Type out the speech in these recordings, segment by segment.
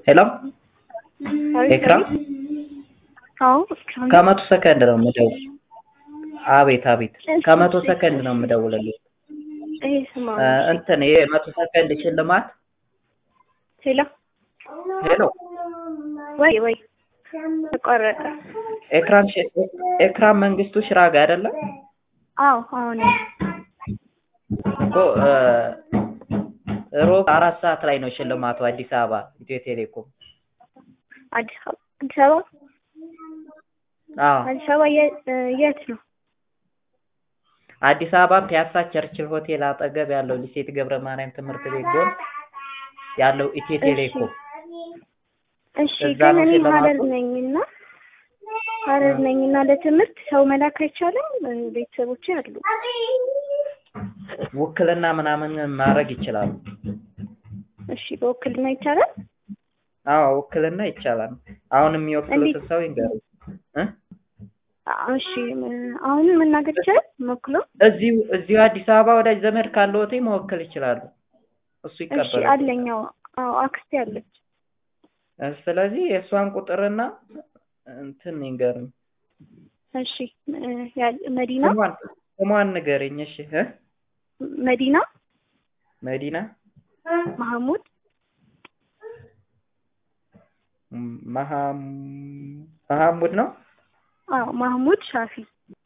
ሄሎ ኤክራም አዎ ከመቶ ሰከንድ ነው የምደውል አቤት አቤት ከመቶ ሰከንድ ነው የምደውልልህ ይሄ ስማ እ እንትን ይሄ መቶ ሰከንድ ሽልማት ሄሎ ሄሎ ወይ ወይ ተቋረጠ ኤክራም ሽ- ኤክራም መንግስቱ ሽራጋ አይደለ አዎ አሁን እኮ እ ሮብ አራት ሰዓት ላይ ነው ሽልማቱ አዲስ አበባ ኢትዮ ቴሌኮም አዲስ አበባ አዲስ አበባ አዎ አዲስ አበባ የ- እ የት ነው አዲስ አበባ ፒያሳ ቸርችል ሆቴል አጠገብ ያለው ሊሴት ገብረ ማርያም ትምህርት ቤት ጎን ያለው ኢትዮ ቴሌኮም እሺ እዛ ግን ነው እኔ ሽልማቱ? ሀረር ነኝና ሀረር ነኝና ለትምህርት ሰው መላክ አይቻልም እ ቤተሰቦቼ አሉ ውክልና ምናምን ማድረግ ይችላሉ እሺ በውክልና ይቻላል አዎ ውክልና ይቻላል አሁን የሚወክሉትን ሰው ይንገሩ እ አ- እሺ እ አሁን መናገር ይቻላል መክሎ እዚሁ እዚሁ አዲስ አበባ ወዳጅ ዘመድ ካለዎት መወከል ይችላሉ እሱ እሺ ይቀበላል አለኝ አዎ አዎ አክስቴ አለች ስለዚህ የእሷን ቁጥርና እንትን ይንገሩኝ እሺ እ ያ- መዲና ስሟን ስሟን ንገረኝ እሺ እ መዲና መዲና ማህሙድ መሀም መሀሙድ ነው አዎ ማህሙድ ሻፊ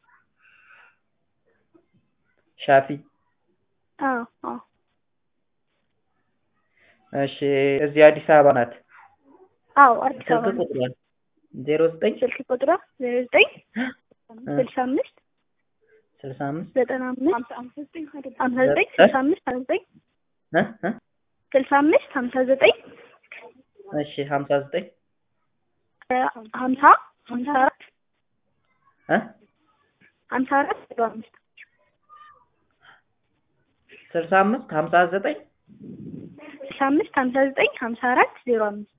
ሻፊ አዎ አዎ እሺ እዚህ አዲስ አበባ ናት አዎ አዲስ ስልክ አበባ ነው። ቁጥሯን ዜሮ ዘጠኝ ስልክ ቁጥሯ ዜሮ ዘጠኝ ስልሳ አምስት ስልሳ አምስት ዘጠና አምስት ሀምሳ ዘጠኝ ሀምሳ ዘጠኝ ስልሳ አምስት ሀምሳ ዘጠኝ እ እ ስልሳ አምስት ሀምሳ ዘጠኝ እሺ ሀምሳ ዘጠኝ እ ሀምሳ ሀምሳ አራት እ ሀምሳ አራት ዜሮ አምስት ስልሳ አምስት ሀምሳ ዘጠኝ ስልሳ አምስት ሀምሳ ዘጠኝ ሀምሳ አራት ዜሮ አምስት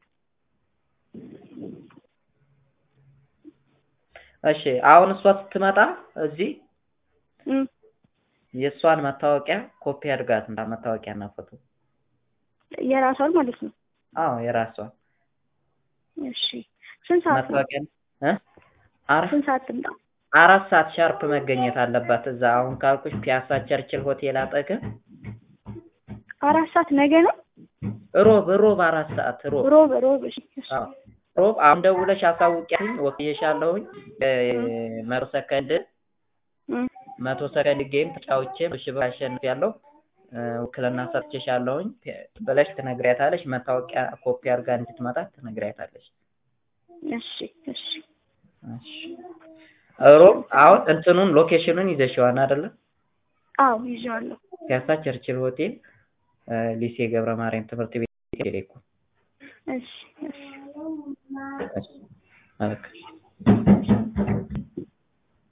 እሺ አሁን እሷ ስትመጣ እዚህ እም የእሷን መታወቂያ ኮፒ አድርጋት እና መታወቂያና ፎቶ የራሷን ማለት ነው። አዎ የራሷን እሺ ስንት ሰዓት ነው? መታወቂያ እ አራት ስንት ሰዓት ትምጣ? አራት ሰዓት ሻርፕ መገኘት አለባት እዛ አሁን ካልኩሽ ፒያሳ ቸርችል ሆቴል አጠገብ አራት ሰዓት ነገ ነው? ሮብ ሮብ አራት ሰዓት ሮብ ሮብ ሮብ እሺ እሺ። አዎ ሮብ አሁን ደውለሽ አሳውቂያለኝ ወክዬሻለሁኝ መቶ ሰከንድ እም መቶ ሰከንድ ጌም ተጫውቼ በሺህ ብር አሸንፊያለሁ እ ውክልና ሰጥቼሻለሁኝ ብለሽ ትነግሪያታለሽ መታወቂያ ኮፒ አድርጋ እንድትመጣ ትነግሪያታለሽ እሺ እሺ እሺ ሮብ አሁን እንትኑን ሎኬሽኑን ይዘሽዋል አይደለ አዎ ይዤዋለሁ። ፒያሳ ቸርችል ሆቴል እ ሊሴ ገብረ ማርያም ትምህርት ቤት ቴሌኮም እሺ እሺ እሺ መልካም